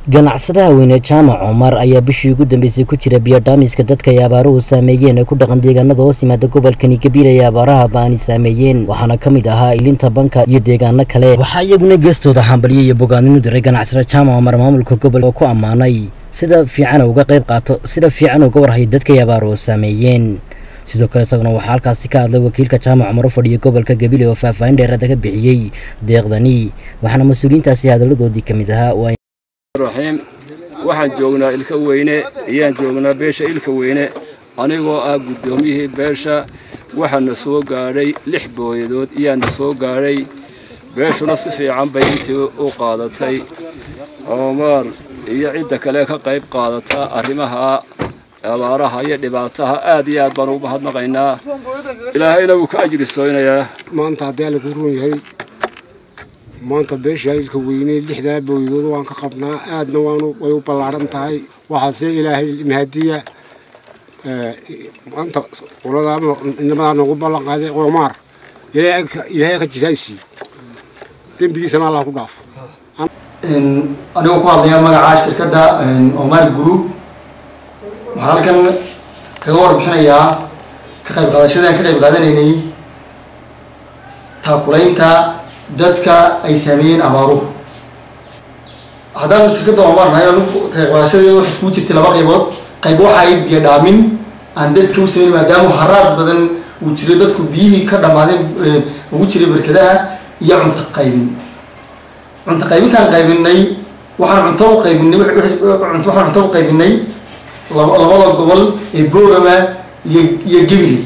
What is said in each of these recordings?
ganacsadaha weyne jaamac cumar ayaa bishii ugu dambeysay ku jira biyodhaamiska dadka ay abaaruhu saameeyeen ee ku dhaqan deegaanada hoos yimaada gobolkani gabiil ay abaaraha baani saameeyeen waxaana ka mid ahaa ilinta banka iyo deegaano kale waxaa iyaguna geestooda hambalyo iyo bogaadinu diray ganacsada jaamac cumar maamulka gobolka oo ku ammaanay sida fiican uga qayb qaato sida fiican uga warhayo dadka ay abaaruhu saameeyeen sidoo kale isaguna waxaa halkaasi ka hadlay wakiilka jaamac cumar u fadhiya gobolka gabiile oo faahfaahin dheeraada ka bixiyey deeqdani waxaana mas-uuliyiintaasi hadalladoodii ka mid ahaa raxiim waxaan joognaa ilka weyne ayaan joognaa beesha ilka weyne anigoo ah guddoomiyihii beesha waxaana soo gaadhay lix booyadood iyaana soo gaadhay beeshuna si fiican bay intii u qaadatay oomaar iyo cidda kale ka qayb qaadata arrimaha abaaraha iyo dhibaataha aad iyo aad baan ugu mahadnaqaynaa ilaahayna wuu ka ajrisooynayaa maanta haddii alla ku ruun yahay maanta beesha ilka weyne lixdaa booyadood waan ka qabnaa aadna waanu way u ballaaran tahay waxaase ilaahay mahadiya maanta qoladaa inamadaa noogu ballan qaaday qoomaar ilaahay ka jisaaysiiyo dembigiisana allah ku dhaafo anigoo ku hadlaya magaca shirkadda omar group waxaan halkan kaga warbixinayaa ka qayb qaadashadaan ka qayb qaadanaynay taakulaynta dadka ay saameeyeen abaaruhu haddaan shirkadda omar nahay anigu qayb qaadashadeeda waxay iskugu jirtay laba qaybood qayb waxa ayd biyo dhaamin aan dadka u sameyn maadaama haraad badan uu jiro dadku biyihii ka dhammaadeen ugu jiray barkadaha iyo cunto qaybin cunto qaybintaan qaybinay waxaan cunto u qaybinay waxaan cunto u qaybinay labada gobol ee boorama iyo iyo gabiley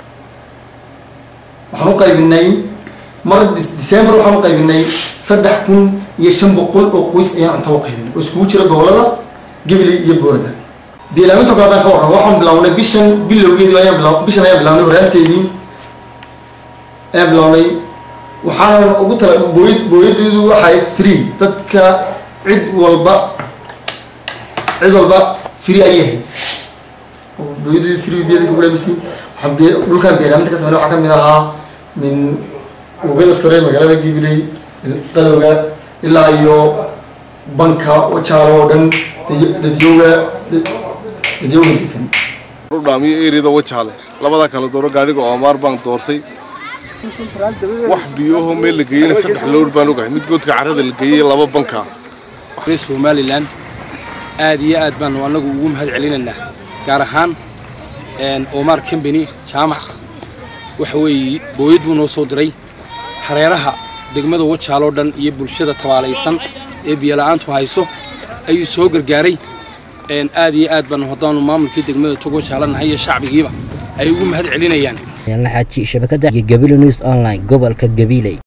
waxaan u qaybinay mar december waxaan u qaybinay saddex kun iyo shan boqol oo qoys ayaan cunto u qaybinay oo iskugu jira gobolada gabiley iyo boorama biilaaminta kale haddaan ka warramo waxaan bilawnay bishan bilowgeedii ayaan bila bishan ayaan bilawnay horaanteedii ayaan bilawnay waxaana ugu tala booyad booyadeedu waxay free dadka cid walba cid walba free ayay ahayd booyadeedu free biyada ku dhaamisay waxaan biy dhulkaan beeraaminta ka sameynay waxaa ka mid ahaa min wogada sare magaalada gibiley qadowga ilaa iyo banka jaalo oo dhan dadyooga dadyooga degan dhaamiyo eriyada wajaale labada kala dooro gaadhiga oomaar baan doortay wax biyoho meel la geeyeyna saddex lowr baan ogahay mid goodka carrada la geeyey laba banka somalilan aad iyo aad baanu annagu ugu mahad celinaynaa gaar ahaan omar combany jaamac waxa weeye booyad buu noo soo diray hareeraha degmada wajaaloo dhan iyo bulshada tabaalaysan ee biyola'aantu hayso ayuu soo gargaaray aad iyo aad baanu haddaanu maamulkii degmada tog wajaalanahay iyo shacbigiiba ay ugu mahad celinayaan xaaji shabakada iyo gabile news online gobolka gabiley